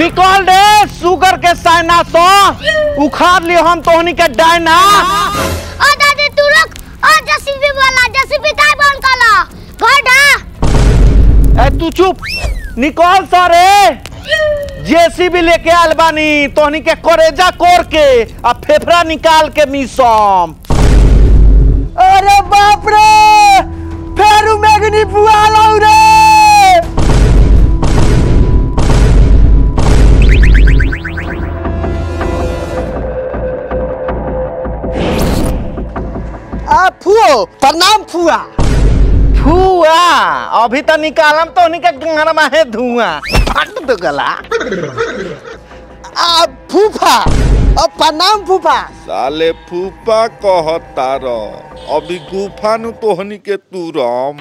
निकल रे सुगर के साइना सो उखाड़ लियो हम तोहनी के डायना ओ दादी तू रुक ओ जेसीबी वाला जेसीबी काय बंद कला घर ढा ए तू चुप निकल सारे जेसीबी लेके आयल बानी तोहनी के करेजा कोर के आ फेफड़ा निकाल के मिसम अरे बाप रे फेरू मैगनी बुआ लाऊ रे आ फुओ प्रणाम फुआ फुआ अभी तो निकालम तो उन्हीं के गंगना में है धुआं फट दो गला आ फूफा अब प्रणाम फूफा साले फूफा कहता र अभी गुफा नु तोहनी के तुरम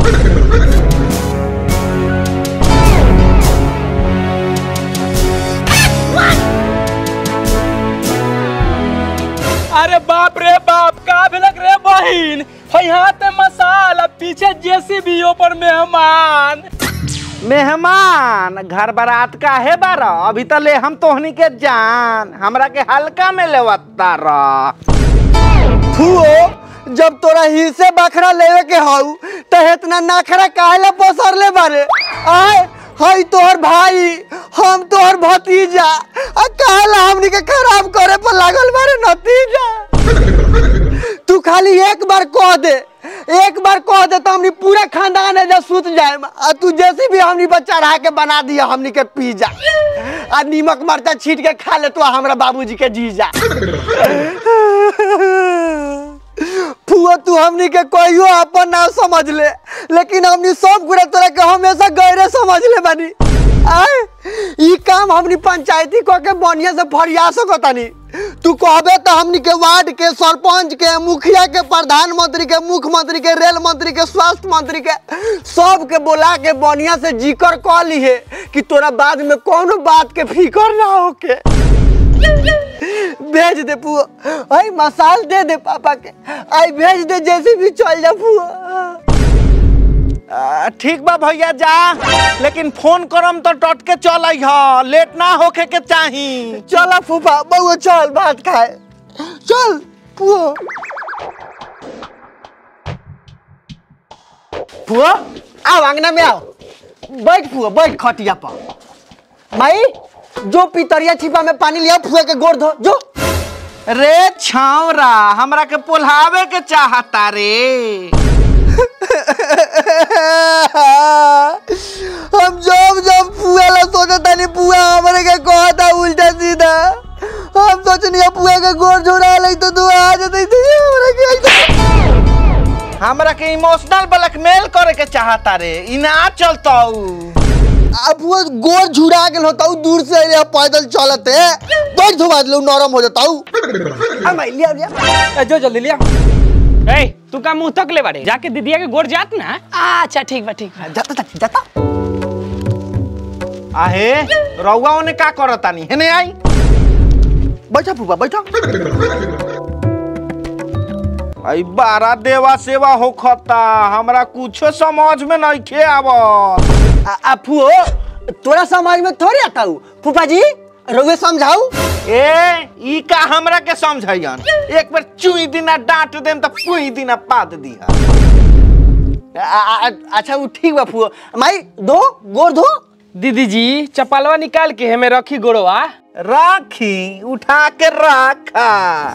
अरे बाप रे बाप का भेलक रे बहिन है हाथ में मसाला पीछे जेसीबी ऊपर मेहमान मेहमान घर बारात का है बारा अभी तो ले हम तोहनी के जान हमरा के हल्का में लेवता रहा फुओ जब तोरा हिस्से बखरा लेवे के हऊ तो इतना नखरा काहे ला पसरले बारे आय हई तोहर भाई हम तोहर भतीजा आ काहे ला हमनी के खराब करे पर लागल बारे नतीजा तू खाली एक बार कह दे एक बार कह दे तो हमनी पूरा खानदान एजा सुत जाए आ तू जैसे भी हमनी पर चढ़ा के बना दिया हमनी के पिज्जा आ नीमक मरचा छीट के खा ले तो हमरा बाबूजी के जीजा फुआ तू हमनी के कहियो अपन ना समझ ले लेकिन हमनी सब गुरा तोरा के हमेशा गैरे समझ ले बानी आय ई काम हमनी पंचायती को के बढ़िया से फरिया सकतानी तू कहबे तो हमनी के वार्ड के सरपंच के मुखिया के प्रधानमंत्री के मुख्यमंत्री के रेल मंत्री के स्वास्थ्य मंत्री के सब के बोला के बढ़िया से जिक्र कह ली है कि तोरा बाद में कोनो बात के फिकर ना होके भेज दे पुआ आई मसाल दे दे पापा के आई भेज दे जैसे भी चल जा पुआ आ, ठीक बा भैया जा लेकिन फोन करम तो टट के चल अइह लेट ना होखे के चाही चला फूफा बउआ चल भात खाए चल पुआ पुआ आओ अंगना में आओ बैठ पुआ बैठ खटिया पर माई जो पितरिया छिपा में पानी लिया फुआ के गोड़ धो जो रे छावरा हमरा के पोल्हावे के चाहता रे हम जब जब पुआ ला सोचा तानी पुआ हमरे के कहता उल्टा सीधा हम सोचनी पुआ के गोड़ झोरा ले तो दुआ आ जतई तो हमरे के ऐसा हमरा के इमोशनल ब्लैकमेल करे के चाहता रे इ ना चलताऊ अब वो गोड़ झुरा गेल होता दूर से अरे पैदल चलते बैठ धोबा लो नरम हो जाता आ मैं लिया लिया ए, जो जल्दी लिया ए तू का मुंह तक ले बारे जाके दीदिया के गोड़ जात ना अच्छा ठीक बा ठीक बा जाता था जाता आहे रउआ ओने का करतानी हेने आई बैठा फूफा बैठा आई बारा देवा सेवा होखता हमरा कुछो समझ में नहीं खे आवत आ, आ फुओ तोरा समझ में थोड़ी आता हूँ फूफा जी रोवे समझाऊ ए ई का हमरा के समझाइयन एक बार चुई दिना डांट देम त पुई दिना पाद दिहा आ, आ, आ, अच्छा वो ठीक बा फुओ माई दो गोड़ धो दीदी जी चपलवा निकाल के हमें रखी गोड़वा राखी उठा के रखा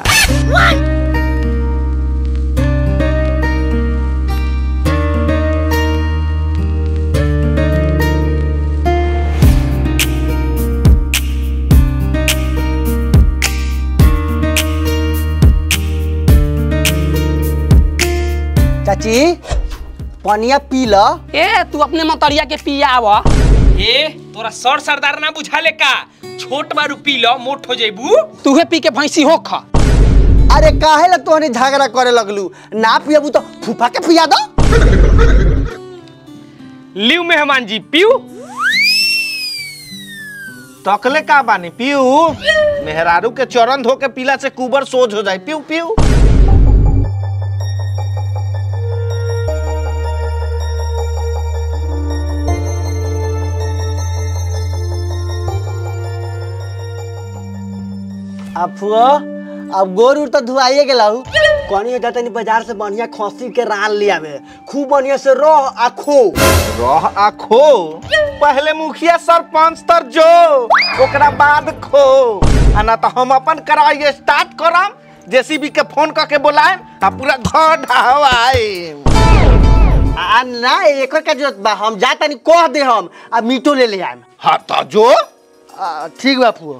चाची पनिया पी ल ए तू अपने मतरिया के पिया आवा ए तोरा सर सरदार ना बुझा ले का छोट बारू पी लो मोट हो जेबू तूहे पी के भैंसी हो खा अरे काहे ला तोहनी झगड़ा करे लगलू ना पियबू तो फूफा के पिया दो लियो मेहमान जी पीऊ तकले का बानी पीऊ मेहरारू के चरण धो के पीला से कुबर सोज हो जाए पीऊ पीऊ अब फुआ अब गोर उर तो धुआइए गेला हूँ कनी जा तनी बाजार से बढ़िया खसी के रान ले आवे खूब बढ़िया से रह आ खो रह आ खो पहले मुखिया सरपंच तर जो ओकरा बाद खो आ ना तो हम अपन कराई स्टार्ट करम जेसीबी के फोन करके बुलाएम आ पूरा घर ढहवाए आ ना एक का जरूरत बा हम जा तनी कह दे हम आ मीटो ले ले आएम हाँ तो जो आ, ठीक बा फुआ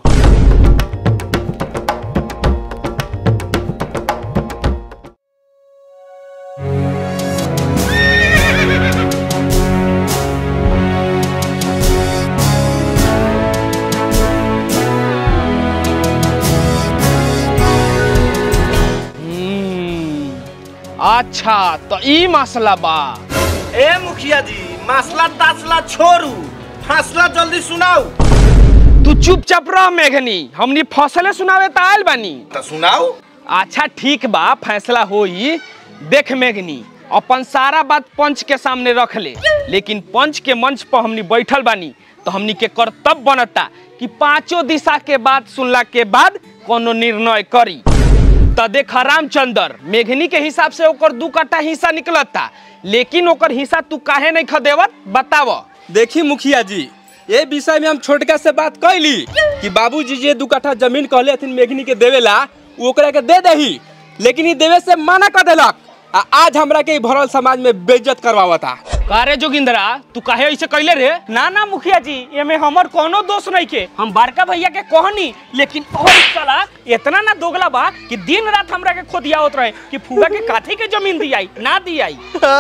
हम्म, अच्छा तो ई मसला बा ए मुखिया जी मसला तासला छोड़ू फैसला जल्दी सुनाओ तू चुपचाप रह मेघनी हमनी फसले सुनावे त आयल बानी तो सुनाओ अच्छा ठीक बा फैसला होई देख मेघनी अपन सारा बात पंच के सामने रख ले लेकिन पंच के मंच पर हमनी बैठल बानी तो हमनी के कर्तव्य बनता कि पांचों दिशा के बात सुनला के बाद कोनो निर्णय करी त देख रामचंदर मेघनी के हिसाब से ओकर दू कट्टा हिस्सा निकलता लेकिन ओकर हिस्सा तू काहे नहीं खदेवत बताव देखी मुखिया जी ये विषय में हम छोटका से बात कैली कि बाबूजी जे दू कट्ठा जमीन कहले हथिन मेघनी के देवेला उ ओकरा के दे दही लेकिन ई देवे से मना कर देलक आ आज हमरा के ई भरल समाज में बेइज्जत करवावता कारे जोगिंदरा तू काहे ऐसे कैले रे ना ना मुखिया जी एमे हमर कोनो दोष नहीं के हम बड़का भैया के कहनी लेकिन और साला इतना ना दोगला बा कि दिन रात हमरा के खोदियावत रहे कि फुगा के काठी के जमीन दियाई ना दियाई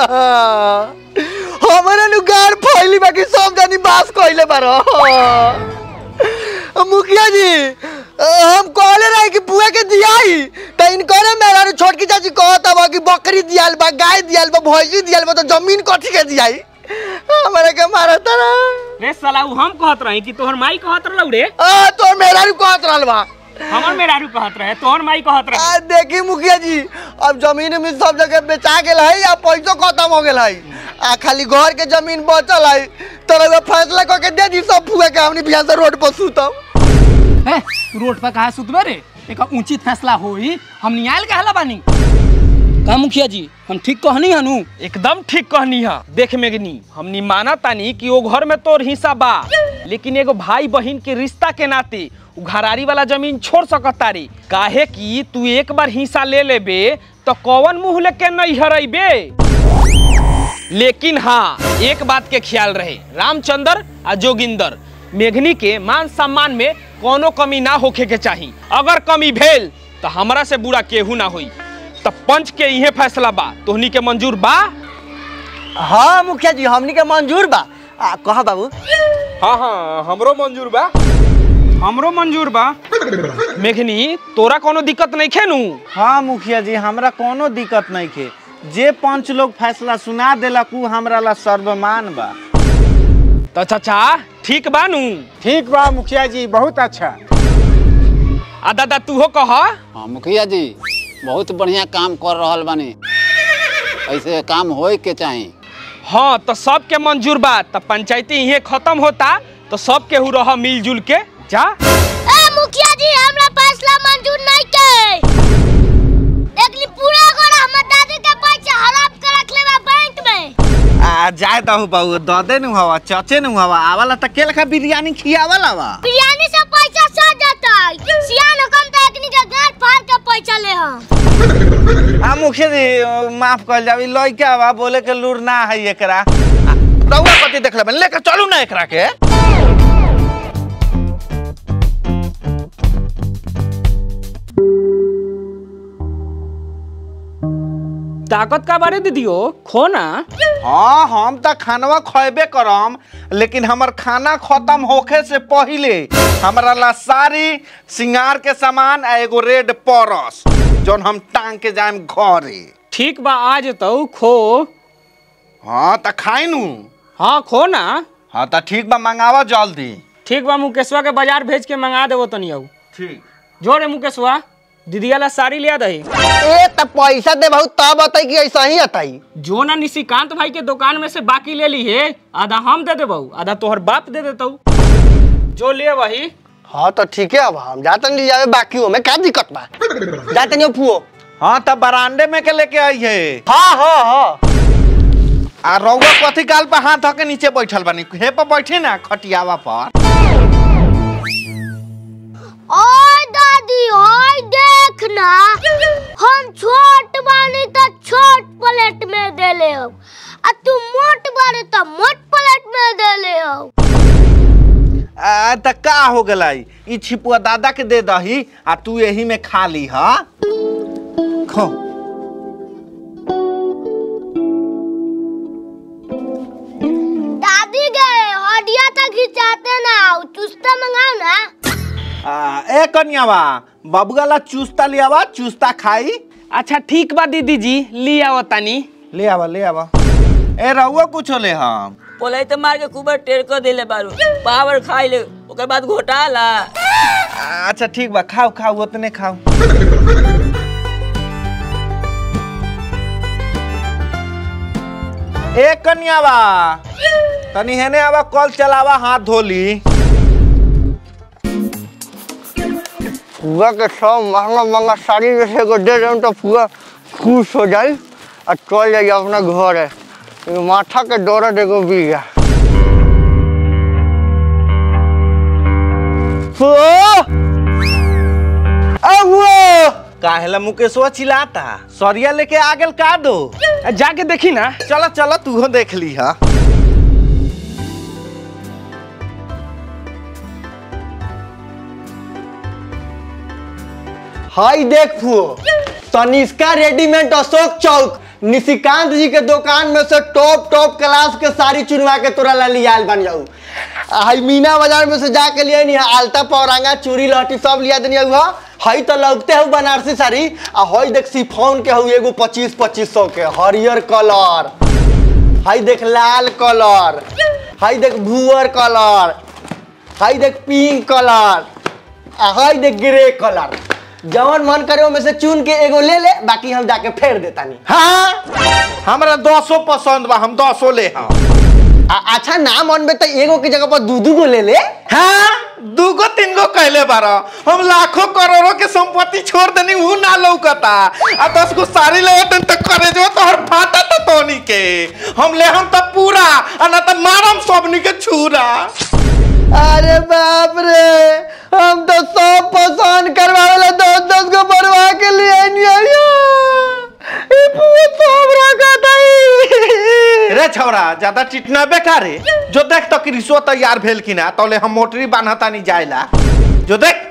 हमारे नु गार फैली बाकी सब जानी बास कइले बारो मुखिया जी हम कहले रहे कि बुआ के दियाई त इनकरे मेरा नु छोटकी चाची कहता बा कि बकरी दियाल बा गाय दियाल बा भैंसी दियाल बा तो जमीन कथी के दियाई हमारे के मारा तारा रे साला उ हम कहत रही कि तोहर माई कहत रहलौ रे आ तो मेरा नु कहत रहल बा हमर मेहरारू कहत रहे तोहर माई कहत रहे आ देखी मुखिया जी अब जमीन में सब जगह बेचा गेल है या पैसो खत्म हो गेल है आ खाली घर के जमीन बचल है तो रउआ फैसला करके दे दी सब फुआ के हमनी बिहार से रोड पर सुतम ए, रोड पर कहा सुतबे रे एक उचित फैसला होई हम न्यायल कहला बानी का मुखिया जी हम ठीक कहनी हनु एकदम ठीक कहनी हा देख मेगनी हमनी माना तानी कि वो घर में तोर हिस्सा बा लेकिन एगो भाई बहन के रिश्ता के नाते उ घरारी वाला जमीन छोड़ सकत तारी काहे कि तू एक बार हिस्सा ले लेबे तो कौन मुंह लेके नहीं हरैबे लेकिन हाँ एक बात के ख्याल रहे रामचंद्र आ जोगिंदर मेघनी के मान सम्मान में कोनो कमी ना होखे के चाही अगर कमी भेल तो हमरा से बुरा केहू ना होई तो पंच के इहे फैसला बा तोहनी के मंजूर बा हाँ मुखिया जी हमनी के मंजूर बा आ कहा बाबू हाँ हाँ हमरो मंजूर बा हमरो मंजूर बा मेघनी तोरा कोनो दिक्कत नहीं खेनू हाँ मुखिया जी हमरा कोनो दिक्कत नहीं के जे पंच लोग फैसला सुना देलक उ हमरा ला सर्वमान बा तो चाचा ठीक बानू ठीक बा मुखिया जी बहुत अच्छा आ दादा तूहो कह हाँ मुखिया जी बहुत बढ़िया काम कर रहल बानी ऐसे काम होए के चाही हाँ तो सबके मंजूर बा तो पंचायती इहे खत्म होता तो सब केहू रह मिलजुल के जा ए मुखिया जी हमरा फैसला मंजूर नहीं के लेकिन पूरा घर हमर दादी के पैसा हड़प के रख लेबा बैंक में आ जाए दहु बहू ददे नु हवा चचे नु हवा आवाला त के लखा बिरयानी खियावाला बा बिरयानी से पैसा सो जाता सियान हुकम तो एकनी के गांठ फाड़ के पैसा ले हम आ मुखिया जी माफ कर जाबी लइका बा बोले के लूर ना है एकरा आ, रउआ कति देख लेबे लेके चलू ना एकरा के ताकत का बारे दीदियो खो ना हाँ हम त खानवा खैबे करम लेकिन हमर खाना खत्म होखे से पहिले हमरा ला सारी सिंगार के सामान आ एगो रेड परस जौन हम टांग के जाएम घरे ठीक बा आज तो खो हाँ त खाई नु हाँ खो ना हाँ त ठीक बा मंगावा जल्दी ठीक बा मुकेशवा के बाजार भेज के मंगा देवो तनी आऊ ठीक जोरे मुकेशवा दीदिया ला साड़ी लिया दही ए त पैसा दे बहुत तब अतई कि ऐसा ही अतई जो ना निशिकांत भाई के दुकान में से बाकी ले ली है आधा हम दे देबऊ आधा तोहर बाप दे देतऊ जो लिए वही हाँ तो ठीक है अब हम जाते नहीं जावे बाकी हो में क्या दिक्कत बा जाते नहीं फुओ हाँ तब बरांडे में के लेके आई है हाँ हाँ हाँ आ रउआ कथी गाल पर हाथ धके नीचे बैठल बानी हे पर बैठी ना खटियावा पर ओए दादी ओए देखना हम छोट बानी तो छोट प्लेट में दे ले हो आ तू मोट बानी तो मोट प्लेट में दे ले हो आ, त का हो गलाई ई छिपुआ दादा के दे दही आ तू यही में खा ली हा खो दादी गए हडिया तक खिंचाते ना चुस्ता मंगाओ ना आ, ए कन्यावा बबुआला चूस्ता लियावा चूस्ता खाई अच्छा ठीक बा दीदी जी ली आओ तानी ले आवा ले आवा ए रहुआ कुछ ले हम पोलाई तो मार के खूब टेर कर देले बारू पावर खाई ले ओकर बाद घोटाला आ, अच्छा ठीक बा खाओ खाओ उतने खाओ ए कन्यावा तनी हेने आवा कल चलावा हाथ धोली फुआ के सब महंगा महंगा साड़ी में से एगो दे देम तो फुआ खुश हो जाई और चल जाई अपना घर है एगो माथा के दर्द एगो बिया फुआ आ फुआ काहेला मुकेशवा चिल्लाता सरिया लेके आ गेल का दो जाके देखी ना चलो चलो तू देख ली हा हाई देख फुओ तनिष्का रेडीमेड अशोक चौक निशिकांत जी के दुकान में से टॉप टॉप क्लास के साड़ी चुनवा के तोरा ला लियाल बन जाऊ हाई मीना बाजार में से जाके लिए नहीं आलता पौरांगा चूड़ी लहटी सब लिया देनी हुआ हई तो लगते हूँ बनारसी साड़ी आ हई देख सिफोन के हूँ एगो पच्चीस पच्चीस सौ के हरियर कलर हई देख लाल कलर हई देख भूअर कलर हई देख पिंक कलर आ हई देख ग्रे कलर जवन मन करे में से चुन के एगो ले ले बाकी हम जाके फेर देतानी हाँ हमरा दसो पसंद बा हम दसो ले हम आ, अच्छा ना मन में तो एगो की जगह पर दू दू गो ले ले हाँ दूगो तीन गो कहले बारा हम लाखों करोड़ों के संपत्ति छोड़ देनी ऊ ना लौकता आ दस गो साड़ी ले तन तक करे जो तोहर फाटा तो तोनी के हम ले हम तो पूरा आ ना तो मारम सबनी के छुरा अरे बाप रे हम तो सब पसंद करवावे ला दस दस गो बनवा के लिए नहीं आया ई पूरा सब रखा दई रे छौरा ज्यादा चिटना बेकार है जो देख तो कि रिश्वत तैयार भेल कि ना तौले हम मोटरी बांधता नहीं जाएला जो देख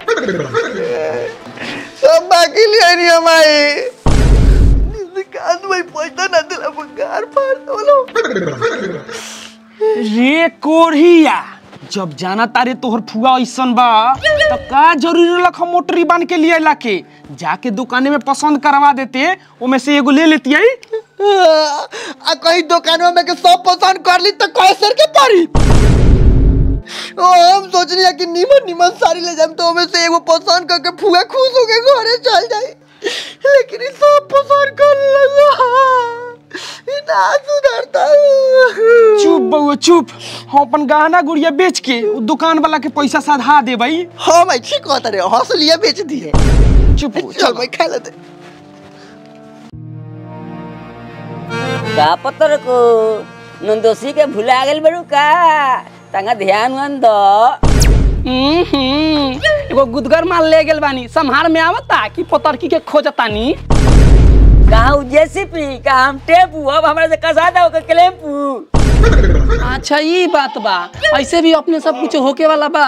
सब बाकी लिए नहीं हमारी कान में पैसा ना दिला बंगार फाड़ दो रे कोढ़िया जब जाना तारे तोहर फुआ ऐसन बा तो का जरूरी रहलक हम मोटरी बांध के लिए लाके जाके दुकाने में पसंद करवा देते ओमे से एगो ले लेती आई आ कहीं दुकानों में के सब पसंद कर ली तो कैसर के पड़ी ओ हम सोच रही कि नीमन नीमन साड़ी ले जाम तो हमें से एगो पसंद करके फुआ खुश हो के घरे चल जाए लेकिन ई सब पसंद कर लगा ई ना सुधरता चुप बउआ चुप हम अपन गहना गुड़िया बेच के उ दुकान वाला के पैसा साधा दे भाई हाँ भाई ठीक कहता रे हंसलिया बेच दिए चुप हो, चल भाई खा लेते का पतर को नंदोसी के भुला गेल बड़ू का तंगा ध्यान वन दो हम्म, एगो गुदगर माल ले गेल बानी संहार में आवता कि पतरकी के खोजतानी कहा जेसीपी कहा हम टेपू अब हमरा से कसा दो के क्लेम्पू अच्छा ये बात बा ऐसे भी अपने सब कुछ होके वाला बा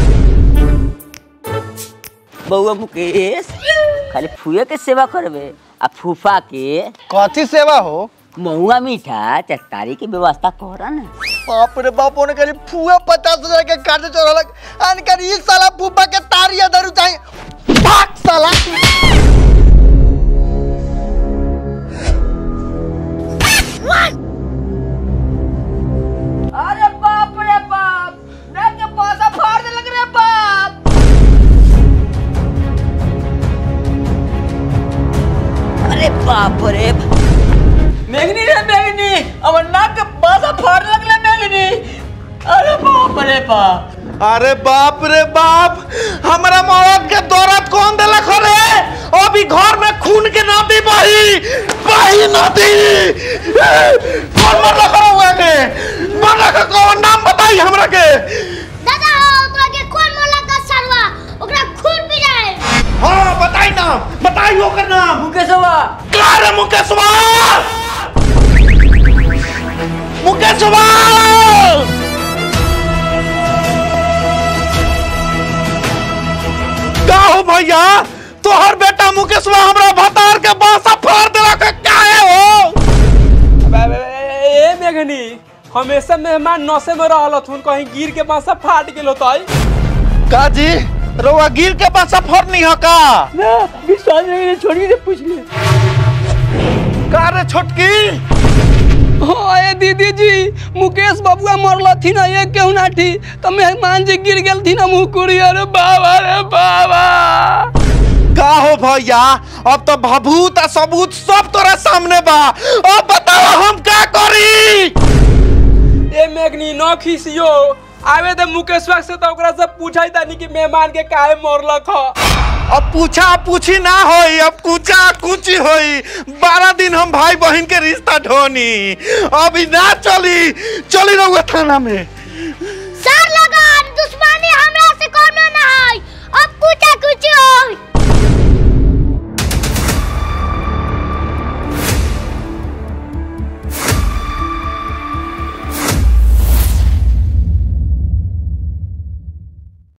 बउआ मुकेश खाली फुए के सेवा करबे आ फूफा के कथी सेवा हो महुआ मीठा चटकारी की व्यवस्था करा ना बाप रे बाप होने करी फुआ पचास हजार के काटे चोरलक अनकर ई साला फूफा के तारिया धरू चाहिए भाग साला अरे बाप रे बाप देख के पासा फाड़ दे लग रे बाप अरे बाप रे मेघनी रे मेघनी अब नाक के पासा फाड़ लगले मेघनी अरे बाप रे बाप अरे बाप रे बाप हमरा मौत के दौरत कौन दिलक हो रे अभी घर में खून के नदी बही बही नदी कौन मरला करो हुआ के मरला का कौन नाम बताई हमरा के दादा ओकरा के कौन मोला का सरवा ओकरा खून पी जाए हाँ बताई नाम बताई ओकर नाम मुकेशवा का रे मुकेशवा मुकेशवा का हो भैया तोहर बेटा मुकेशवा हमरा भतार के बासा फाड़ देलक काहे हो अब- अब- ए मेघनी हमेशा मेहमान नशे में रहल थुन कहीं गिर के बासा फाट गेल होतई का जी रोवा गिर के बासा फोड़नी हो का ना विश्वास नहीं छोड़ी से पूछ ले का रे छोटकी ओए दीदी जी मुकेश बबुआ मरलथिन ये केहू नाठी तो मेहमान जी गिर गेलथिन मुकुरी अरे बाबा रे बाबा का हो भैया अब तो भभूत आ सबूत सब तोरा सामने बा अब बताओ हम का करी ए मेघनी न खिसियो आवे दे मुकेशवा से तो ओकरा से पूछाई तानी कि मेहमान के काहे मरलक ह अब पूछा पूछी ना होई अब कुचा कुची होई बारह दिन हम भाई बहन के रिश्ता ढोनी अभी ना चली चली रहुआ थाना में सर लगा दुश्मनी हमरा से कोनो ना है अब कुछ कुछ हो